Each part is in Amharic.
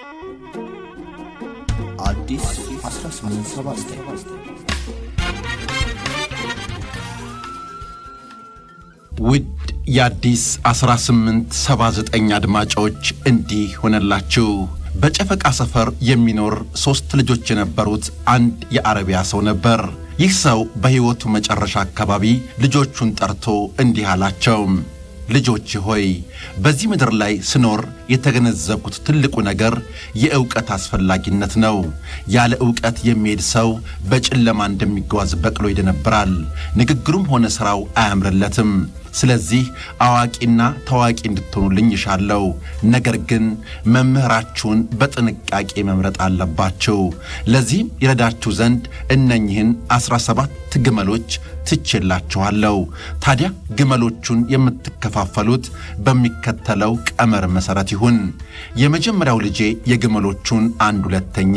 አዲስ 1879 ውድ የአዲስ 1879 አድማጮች እንዲህ ሆነላችሁ። በጨፈቃ ሰፈር የሚኖር ሦስት ልጆች የነበሩት አንድ የአረቢያ ሰው ነበር። ይህ ሰው በሕይወቱ መጨረሻ አካባቢ ልጆቹን ጠርቶ እንዲህ አላቸው። ልጆች ሆይ በዚህ ምድር ላይ ስኖር የተገነዘብኩት ትልቁ ነገር የእውቀት አስፈላጊነት ነው። ያለ እውቀት የሚሄድ ሰው በጨለማ እንደሚጓዝ በቅሎ ይደነብራል። ንግግሩም ሆነ ሥራው አያምርለትም። ስለዚህ አዋቂና ታዋቂ እንድትሆኑልኝ ይሻለሁ። ነገር ግን መምህራችሁን በጥንቃቄ መምረጥ አለባችሁ። ለዚህም ይረዳችሁ ዘንድ እነኝህን ዐሥራ ሰባት ግመሎች ትቼላችኋለሁ። ታዲያ ግመሎቹን የምትከፋፈሉት በሚከተለው ቀመር መሠረት ይሁን። የመጀመሪያው ልጄ የግመሎቹን አንድ ሁለተኛ፣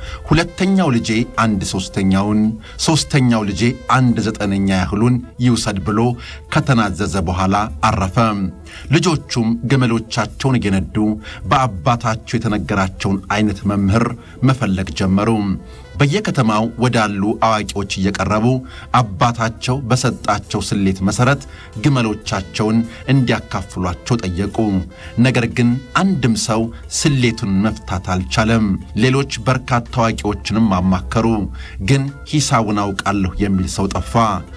ሁለተኛው ልጄ አንድ ሦስተኛውን፣ ሦስተኛው ልጄ አንድ ዘጠነኛ ያህሉን ይውሰድ ብሎ ከተናዘዘ በኋላ አረፈ። ልጆቹም ግመሎቻቸውን እየነዱ በአባታቸው የተነገራቸውን አይነት መምህር መፈለግ ጀመሩ። በየከተማው ወዳሉ አዋቂዎች እየቀረቡ አባታቸው በሰጣቸው ስሌት መሠረት ግመሎቻቸውን እንዲያካፍሏቸው ጠየቁ። ነገር ግን አንድም ሰው ስሌቱን መፍታት አልቻለም። ሌሎች በርካታ አዋቂዎችንም አማከሩ፣ ግን ሂሳቡን አውቃለሁ የሚል ሰው ጠፋ።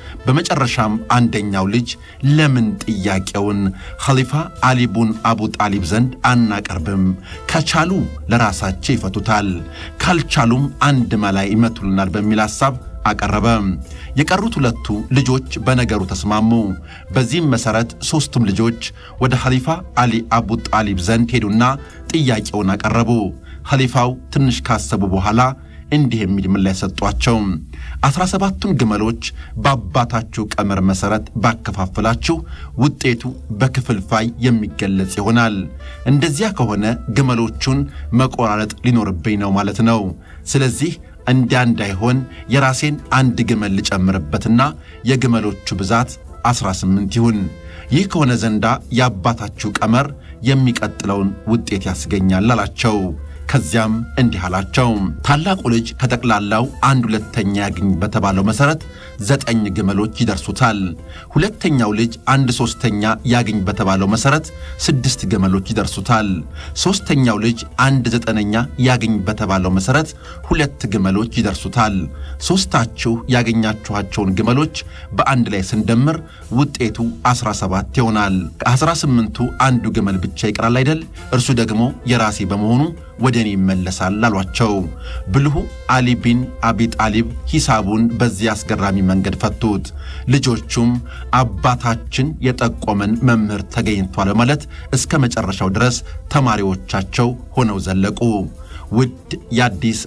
በመጨረሻም አንደኛው ልጅ ለምን ጥያቄውን ኸሊፋ አሊ ቡን አቡ ጣሊብ ዘንድ አናቀርብም? ከቻሉ ለራሳቸው ይፈቱታል፣ ካልቻሉም አንድ መላ ይመቱልናል በሚል ሐሳብ አቀረበ። የቀሩት ሁለቱ ልጆች በነገሩ ተስማሙ። በዚህም መሠረት ሦስቱም ልጆች ወደ ኸሊፋ አሊ አቡ ጣሊብ ዘንድ ሄዱና ጥያቄውን አቀረቡ። ኸሊፋው ትንሽ ካሰቡ በኋላ እንዲህ የሚል ምላሽ ሰጧቸው። አስራ ሰባቱን ግመሎች በአባታችሁ ቀመር መሠረት ባከፋፍላችሁ ውጤቱ በክፍልፋይ የሚገለጽ ይሆናል። እንደዚያ ከሆነ ግመሎቹን መቆራረጥ ሊኖርብኝ ነው ማለት ነው። ስለዚህ እንዲያ እንዳይሆን የራሴን አንድ ግመል ልጨምርበትና የግመሎቹ ብዛት ዐሥራ ስምንት ይሁን። ይህ ከሆነ ዘንዳ የአባታችሁ ቀመር የሚቀጥለውን ውጤት ያስገኛል አላቸው። ከዚያም እንዲህ አላቸው። ታላቁ ልጅ ከጠቅላላው አንድ ሁለተኛ ያግኝ በተባለው መሠረት ዘጠኝ ግመሎች ይደርሱታል። ሁለተኛው ልጅ አንድ ሦስተኛ ያግኝ በተባለው መሠረት ስድስት ግመሎች ይደርሱታል። ሦስተኛው ልጅ አንድ ዘጠነኛ ያግኝ በተባለው መሠረት ሁለት ግመሎች ይደርሱታል። ሦስታችሁ ያገኛችኋቸውን ግመሎች በአንድ ላይ ስንደምር ውጤቱ ዐሥራ ሰባት ይሆናል። ከዐሥራ ስምንቱ አንዱ ግመል ብቻ ይቀራል አይደል? እርሱ ደግሞ የራሴ በመሆኑ ወደ እኔ ይመለሳል አሏቸው። ብልሁ አሊ ቢን አቢ ጣሊብ ሂሳቡን በዚህ አስገራሚ መንገድ ፈቱት። ልጆቹም አባታችን የጠቆመን መምህር ተገኝቷል በማለት እስከ መጨረሻው ድረስ ተማሪዎቻቸው ሆነው ዘለቁ። ውድ የአዲስ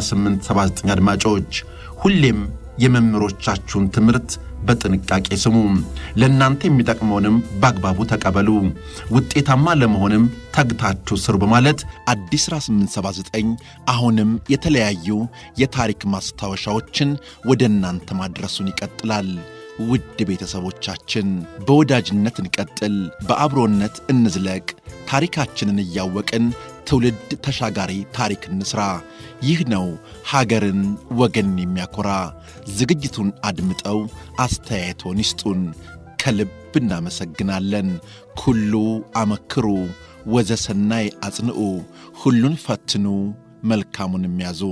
1879 አድማጮች ሁሌም የመምህሮቻችሁን ትምህርት በጥንቃቄ ስሙ። ለእናንተ የሚጠቅመውንም በአግባቡ ተቀበሉ። ውጤታማ ለመሆንም ተግታችሁ ስሩ በማለት አዲስ 1879 አሁንም የተለያዩ የታሪክ ማስታወሻዎችን ወደ እናንተ ማድረሱን ይቀጥላል። ውድ ቤተሰቦቻችን በወዳጅነት እንቀጥል፣ በአብሮነት እንዝለቅ። ታሪካችንን እያወቅን ትውልድ ተሻጋሪ ታሪክ እንስራ። ይህ ነው ሀገርን ወገንን የሚያኮራ። ዝግጅቱን አድምጠው አስተያየቶን ይስጡን። ከልብ እናመሰግናለን። ኩሉ አመክሩ ወዘሰናይ አጽንዑ፣ ሁሉን ፈትኑ መልካሙን የሚያዙ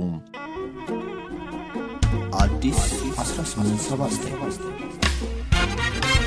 አዲስ 1879